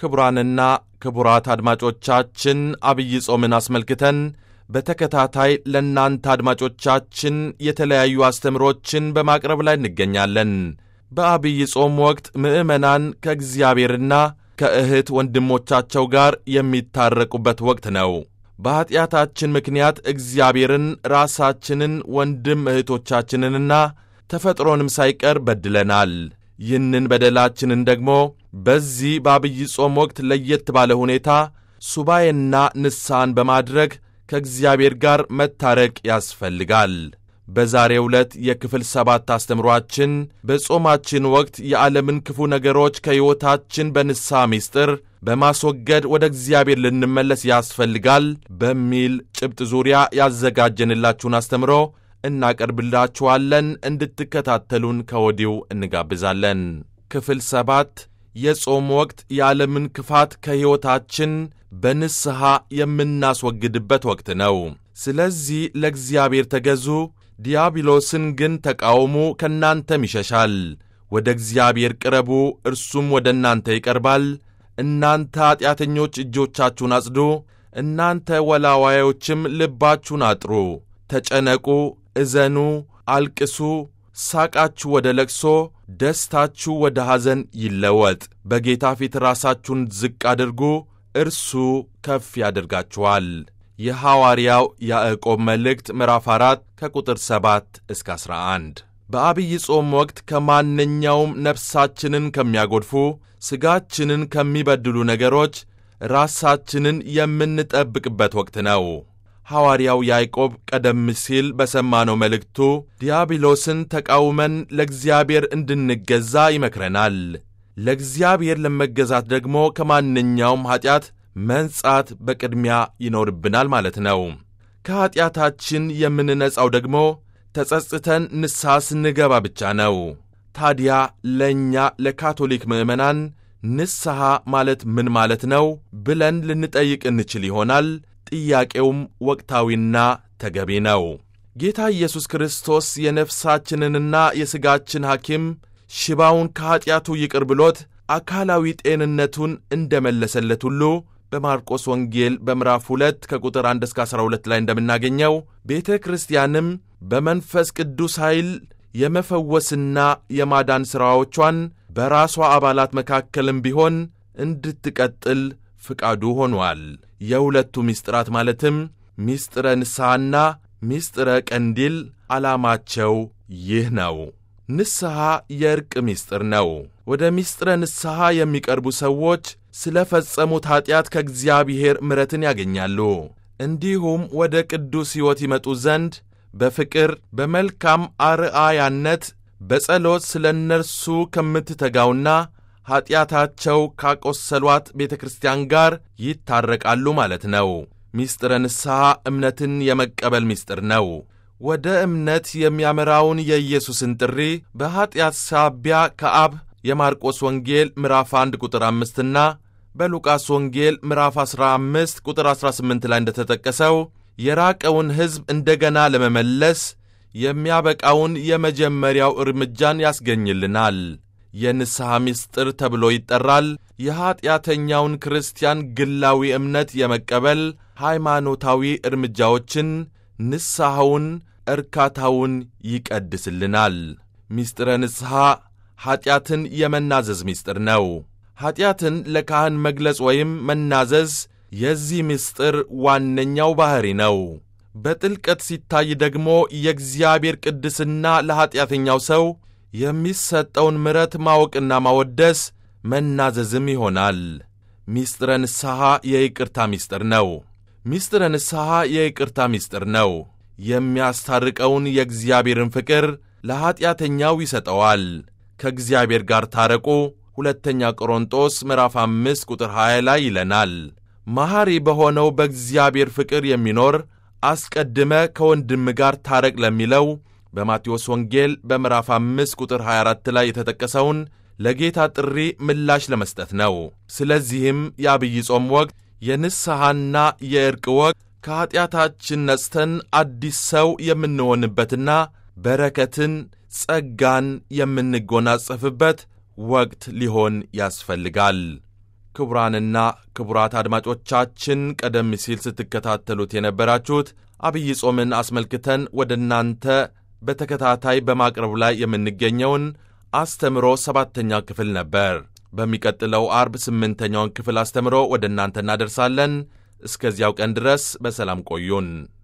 ክቡራንና ክቡራት አድማጮቻችን አብይ ጾምን አስመልክተን በተከታታይ ለእናንተ አድማጮቻችን የተለያዩ አስተምሮችን በማቅረብ ላይ እንገኛለን። በአብይ ጾም ወቅት ምዕመናን ከእግዚአብሔርና ከእህት ወንድሞቻቸው ጋር የሚታረቁበት ወቅት ነው። በኀጢአታችን ምክንያት እግዚአብሔርን፣ ራሳችንን፣ ወንድም እህቶቻችንንና ተፈጥሮንም ሳይቀር በድለናል። ይህንን በደላችንን ደግሞ በዚህ በአብይ ጾም ወቅት ለየት ባለ ሁኔታ ሱባኤና ንስሐን በማድረግ ከእግዚአብሔር ጋር መታረቅ ያስፈልጋል። በዛሬው ዕለት የክፍል ሰባት አስተምሯችን በጾማችን ወቅት የዓለምን ክፉ ነገሮች ከሕይወታችን በንስሐ ምስጢር በማስወገድ ወደ እግዚአብሔር ልንመለስ ያስፈልጋል በሚል ጭብጥ ዙሪያ ያዘጋጀንላችሁን አስተምሮ እናቀርብላችኋለን። እንድትከታተሉን ከወዲሁ እንጋብዛለን። ክፍል ሰባት የጾም ወቅት የዓለምን ክፋት ከሕይወታችን በንስሐ የምናስወግድበት ወቅት ነው። ስለዚህ ለእግዚአብሔር ተገዙ፣ ዲያብሎስን ግን ተቃውሙ፣ ከእናንተም ይሸሻል። ወደ እግዚአብሔር ቅረቡ፣ እርሱም ወደ እናንተ ይቀርባል። እናንተ ኀጢአተኞች እጆቻችሁን አጽዱ፣ እናንተ ወላዋዮችም ልባችሁን አጥሩ። ተጨነቁ፣ እዘኑ፣ አልቅሱ። ሳቃችሁ ወደ ለቅሶ፣ ደስታችሁ ወደ ሐዘን ይለወጥ። በጌታ ፊት ራሳችሁን ዝቅ አድርጉ፣ እርሱ ከፍ ያደርጋችኋል። የሐዋርያው ያዕቆብ መልእክት ምዕራፍ 4 ከቁጥር 7 እስከ 11። በአብይ ጾም ወቅት ከማንኛውም ነፍሳችንን ከሚያጎድፉ ሥጋችንን ከሚበድሉ ነገሮች ራሳችንን የምንጠብቅበት ወቅት ነው። ሐዋርያው ያዕቆብ ቀደም ሲል በሰማነው መልእክቱ ዲያብሎስን ተቃውመን ለእግዚአብሔር እንድንገዛ ይመክረናል። ለእግዚአብሔር ለመገዛት ደግሞ ከማንኛውም ኀጢአት መንጻት በቅድሚያ ይኖርብናል ማለት ነው። ከኀጢአታችን የምንነጻው ደግሞ ተጸጽተን ንስሐ ስንገባ ብቻ ነው። ታዲያ ለእኛ ለካቶሊክ ምዕመናን ንስሐ ማለት ምን ማለት ነው ብለን ልንጠይቅ እንችል ይሆናል። ጥያቄውም ወቅታዊና ተገቢ ነው። ጌታ ኢየሱስ ክርስቶስ የነፍሳችንንና የሥጋችን ሐኪም ሽባውን ከኀጢአቱ ይቅር ብሎት አካላዊ ጤንነቱን እንደ መለሰለት ሁሉ በማርቆስ ወንጌል በምዕራፍ 2 ከቁጥር 1 እስከ 12 ላይ እንደምናገኘው ቤተ ክርስቲያንም በመንፈስ ቅዱስ ኃይል የመፈወስና የማዳን ሥራዎቿን በራሷ አባላት መካከልም ቢሆን እንድትቀጥል ፍቃዱ ሆኗል። የሁለቱ ምስጢራት ማለትም ምስጢረ ንስሐና ምስጢረ ቀንዲል ዓላማቸው ይህ ነው። ንስሐ የእርቅ ምስጢር ነው። ወደ ምስጢረ ንስሐ የሚቀርቡ ሰዎች ስለ ፈጸሙት ኀጢአት ከእግዚአብሔር ምሕረትን ያገኛሉ። እንዲሁም ወደ ቅዱስ ሕይወት ይመጡ ዘንድ በፍቅር በመልካም አርአያነት በጸሎት ስለ እነርሱ ከምትተጋውና ኀጢአታቸው ካቆሰሏት ቤተ ክርስቲያን ጋር ይታረቃሉ ማለት ነው። ምስጢረ ንስሐ እምነትን የመቀበል ምስጢር ነው። ወደ እምነት የሚያመራውን የኢየሱስን ጥሪ በኀጢአት ሳቢያ ከአብ የማርቆስ ወንጌል ምዕራፍ 1 ቁጥር 5ና በሉቃስ ወንጌል ምዕራፍ 15 ቁጥር 18 ላይ እንደተጠቀሰው የራቀውን ሕዝብ እንደገና ለመመለስ የሚያበቃውን የመጀመሪያው እርምጃን ያስገኝልናል። የንስሐ ምስጢር ተብሎ ይጠራል። የኀጢአተኛውን ክርስቲያን ግላዊ እምነት የመቀበል ሃይማኖታዊ እርምጃዎችን፣ ንስሐውን፣ እርካታውን ይቀድስልናል። ምስጢረ ንስሐ ኀጢአትን የመናዘዝ ምስጢር ነው። ኀጢአትን ለካህን መግለጽ ወይም መናዘዝ የዚህ ምስጢር ዋነኛው ባሕሪ ነው። በጥልቀት ሲታይ ደግሞ የእግዚአብሔር ቅድስና ለኀጢአተኛው ሰው የሚሰጠውን ምሕረት ማወቅና ማወደስ መናዘዝም ይሆናል። ምስጢረ ንስሐ የይቅርታ ምስጢር ነው። ምስጢረ ንስሐ የይቅርታ ምስጢር ነው። የሚያስታርቀውን የእግዚአብሔርን ፍቅር ለኀጢአተኛው ይሰጠዋል። ከእግዚአብሔር ጋር ታረቁ ሁለተኛ ቆሮንጦስ ምዕራፍ አምስት ቁጥር 20 ላይ ይለናል። መሐሪ በሆነው በእግዚአብሔር ፍቅር የሚኖር አስቀድመ ከወንድም ጋር ታረቅ ለሚለው በማቴዎስ ወንጌል በምዕራፍ 5 ቁጥር 24 ላይ የተጠቀሰውን ለጌታ ጥሪ ምላሽ ለመስጠት ነው። ስለዚህም የአብይ ጾም ወቅት የንስሐና የእርቅ ወቅት ከኀጢአታችን ነጽተን አዲስ ሰው የምንሆንበትና በረከትን፣ ጸጋን የምንጎናጸፍበት ወቅት ሊሆን ያስፈልጋል። ክቡራንና ክቡራት አድማጮቻችን ቀደም ሲል ስትከታተሉት የነበራችሁት አብይ ጾምን አስመልክተን ወደ እናንተ በተከታታይ በማቅረብ ላይ የምንገኘውን አስተምሮ ሰባተኛ ክፍል ነበር። በሚቀጥለው አርብ ስምንተኛውን ክፍል አስተምሮ ወደ እናንተ እናደርሳለን። እስከዚያው ቀን ድረስ በሰላም ቆዩን።